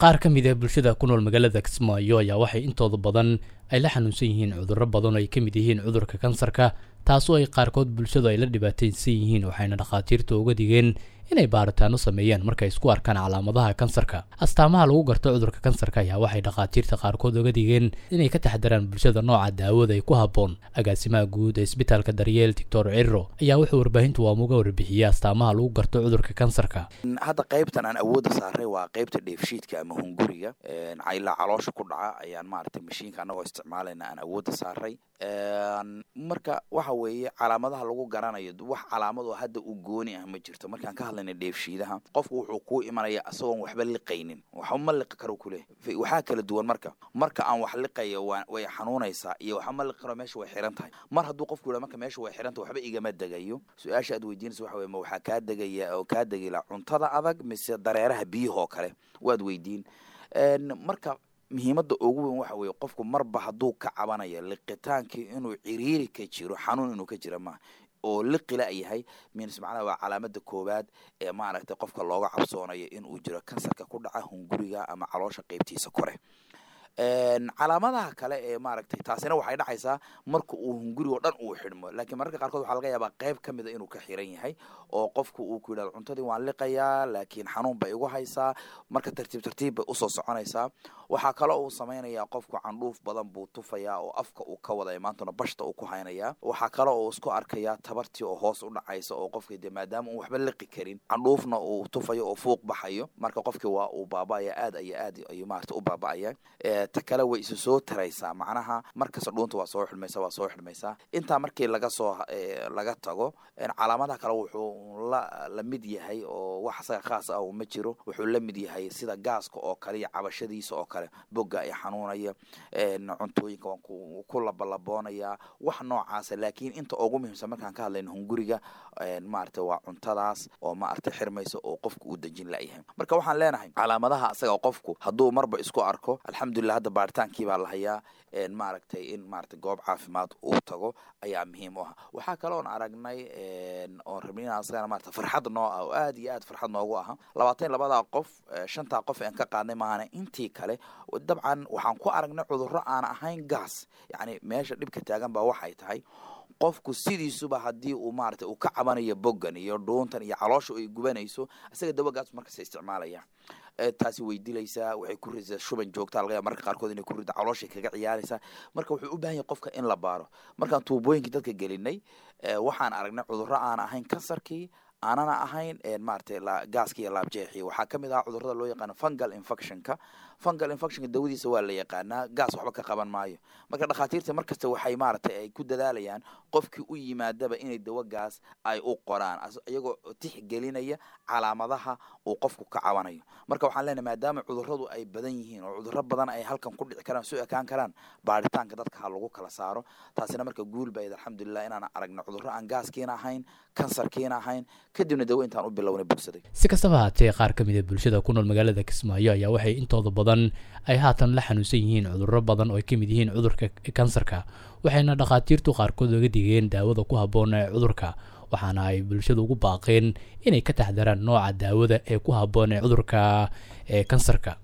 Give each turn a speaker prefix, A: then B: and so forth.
A: qaar ka mid ah bulshada ku nool magaalada kismaayo ayaa waxay intooda badan ay la xanuunsan yihiin cudurro badan oo ay ka mid yihiin cudurka kansarka taasoo ay qaarkood bulshadu ay la dhibaataysan yihiin waxayna dhakhaatiirta uga digeen inay baaritaano sameeyaan markay isku arkaan calaamadaha kansarka astaamaha lagu garto cudurka kansarka ayaa waxay dhakhaatiirta qaarkood uga digeen inay ka taxdaraan bulshada nooca daawada ay ku habboon agaasimaha guud ee isbitaalka daryeel doctor ciro ayaa wuxuu warbaahintu waamuga warbixiyey astaamaha lagu garto cudurka kansarka
B: hadda qaybtan aan awoodda saaray waa qaybta dheefshiidka ama hunguriga ilaa caloosha ku dhaca ayaan maaragtay mashiinka anagoo isticmaalayna aan awoodda saaray marka waxa weeye calaamadaha lagu garanayo wax calaamad oo hadda u gooni ah ma jirto markaan ka hadlayna dheefshiidaha qofku wuxuu kuu imanaya isagoon waxba liqaynin waxba ma liqi karo kuleh waxaa kala duwan marka marka aan wax liqayo way xanuunaysaa iyo waxba ma liqi karo meesha way xiran tahay mar hadduu qofku yidha marka meesha way xiran tahay waxba igama degayo su-aasha aad weydiinaysa waxa weye ma waxaa kaa degaya oo kaa degila cuntada adag mise dareeraha biyahoo kale waad weydiin marka muhiimadda ugu weyn waxa weeye qofku marba hadduu ka cabanayo liqitaankii inuu ciriiri ka jiro xanuun inuu ka jira maaha oo liqila yahay minis macnaha waa calaamada koowaad ee maaragtay qofka looga cabsoonayo inuu jiro kansarka ku dhaca hunguriga ama caloosha qeybtiisa kore calaamadaha kale ee maaragtay taasina waxay dhacaysaa marka uu hungurigo dhan uu xidhmo laakiin mararka qaarkood waxaa laga yaabaa qayb ka mida inuu ka xiran yahay oo qofku uu ku yidhahdo cuntadii waan liqayaa laakiin xanuun bay igu haysaa marka tartiib tartiib bay usoo soconaysaa waxaa kaloo uu samaynayaa qofku candhuuf badan buu tufayaa oo afka uu ka wadaya maantuna bashta uu ku haynayaa waxaa kaloo uu isku arkayaa tabartii oo hoos u dhacaysa oo qofkii de maadaama uu waxba liqi karin candhuufna uu tufayo oo fuuq baxayo marka qofkii waa uu baaba'aya aad iyo aad ayuu maarata u baaba'aya ta kale way isu soo taraysaa macnaha markasta dhuunta waa soo xidhmaysa waa soo xidhmaysaa intaa markii laga soo laga tago calaamadaha kale wuxuu la la mid yahay oo wax asaga khaas ah ma jiro wuxuu la mid yahay sida gaaska oo kale iyo cabashadiisa oo kale bogga ay xanuunaya cuntooyinka waan ku labalaboonayaa wax noocaasa laakiin inta ugu muhiimsan markaan ka hadlayno hunguriga maarata waa cuntadaas oo maarata xirmaysa oo qofku uu dejin layahay marka waxaan leenahay calaamadaha asaga qofku hadduu marba isku arko alxamdulilah hadda baaritaankii baa la hayaa maaragtay in maarata goob caafimaad uu tago ayaa muhiim u ah waxaa kaloon aragnay oon rabnay inaan asagana maarata farxad noo ah oo aad iyo aad farxad noogu aha labaatan labadaa qof shantaa qof aan ka qaadnay maahana intii kale dabcan waxaan ku aragnay cudurro aan ahayn gaas yacni meesha dhibka taagan baa waxay tahay qofku sidiisuba haddii uu maarata uu ka cabanayo boggan iyo dhuuntan iyo caloosha ay gubanayso isaga dawagaas markasta isticmaalaya taasi way dilaysaa waxay ku ridaysaa shuban joogta laga yaaba marka qaarkood inay ku ridda calooshay kaga ciyaaraysaa marka wuxuu u baahan yahay qofka in la baaro markaan tuubooyinkii dadka gelinay waxaan aragnay cudurro aan ahayn kansarkii aanana ahayn maaragtay gaaska iyo laabjeexi waxaa ka mid ahaa cudurrada loo yaqaano fungal infectionka fungal infectionka dawadiisa waa la yaqaanaa gaas waxba ka qaban maayo marka dhakhaatiirta markasta waxay maaragtay ay ku dadaalayaan qofkii u yimaadaba inay dawo gaas ay u qoraan iyagoo tixgelinaya calaamadaha uu qofku ka cabanayo marka waxaan leenahay maadaama cudurradu ay badan yihiin oo cudurro badan ay halkan ku dhici karaan soo ekaan karaan baaritaanka dadka ha lagu kala saaro taasina marka guul bayd alxamdulilah inaan aragno cudurro aan gaaskiina ahayn kansarkiina ahayn kadibna dawo intaan u bilownay bogsaday
A: si kastaba haatee qaar ka mid a bulshada ku nool magaalada kismaayo ayaa waxay intooda badan ay haatan la xanuunsan yihiin cudurro badan oo ay ka mid yihiin cudurka kansarka waxayna dhakhaatiirtu qaarkood oga digeen daawada ku habboon ee cudurka waxaana ay bulshada ugu baaqeen inay ka taxdaraan nooca daawada ee ku habboon ee cudurka ee kansarka